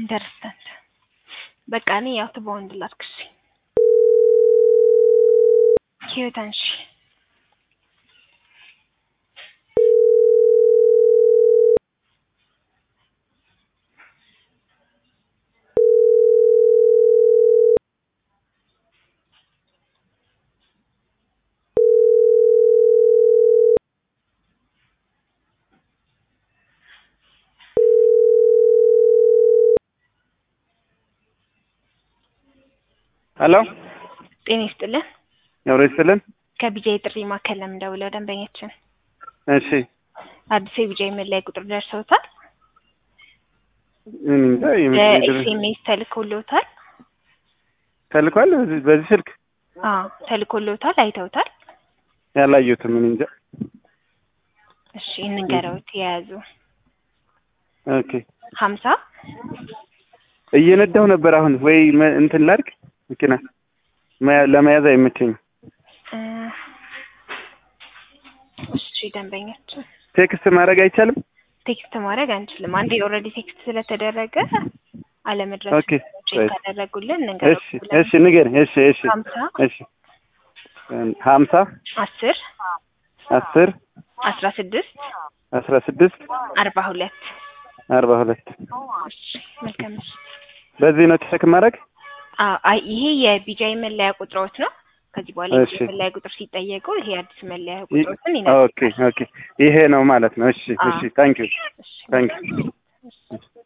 አንደርስታንድ በቃ እኔ ያው ትበወንድ ላድርግሽ ህይወት አንሺ ሄሎ ጤና ይስጥልን ኖሮ ይስጥልን። ከቢጃይ ጥሪ ማዕከል ነው የምደውለው ደንበኛችን እሺ አዲስ የቢጃይ መለያ ቁጥር ደርሰውታል እኔ እንጃ የምትሄድ- በኤስኤምኤስ ተልኮልዎታል ተልኳል በዚህ- በዚህ ስልክ አዎ ተልኮልዎታል አይተውታል ያላየሁትም እኔ እንጃ። እሺ እንንገረውት የያዙ ኦኬ ሀምሳ እየነዳሁ ነበር አሁን ወይ መ- እንትን ላድርግ መኪና መያ- ለመያዝ አይመቸኝም። እ፣ እሺ ደንበኛችን ቴክስት ማድረግ አይቻልም? ቴክስት ማድረግ አንችልም። አንዴ ኦልሬዲ ቴክስት ስለተደረገ አለመድረስ ኦኬ ቼክ ካደረጉልን እሺ እንንገረው። እሺ ንገረኝ። እሺ እሺ ሀምሳ እሺ ሀምሳ አስር አስር አስራ ስድስት አስራ ስድስት አርባ ሁለት አርባ ሁለት እሺ መልካም እሺ። በዚህ ነው ቼክ ማድረግ? አዎ አይ ይሄ የቢጃይ መለያ ቁጥሮት ነው። ከዚህ በኋላ እሺ። የቢጃይ መለያ ቁጥር ሲጠየቁ ይሄ አዲስ መለያ ይ- ቁጥሮትን ይነግሩታል። ኦኬ ኦኬ ይሄ ነው ማለት ነው። እሺ አዎ። እሺ ታንክ ዩ እሺ ታንክ ዩ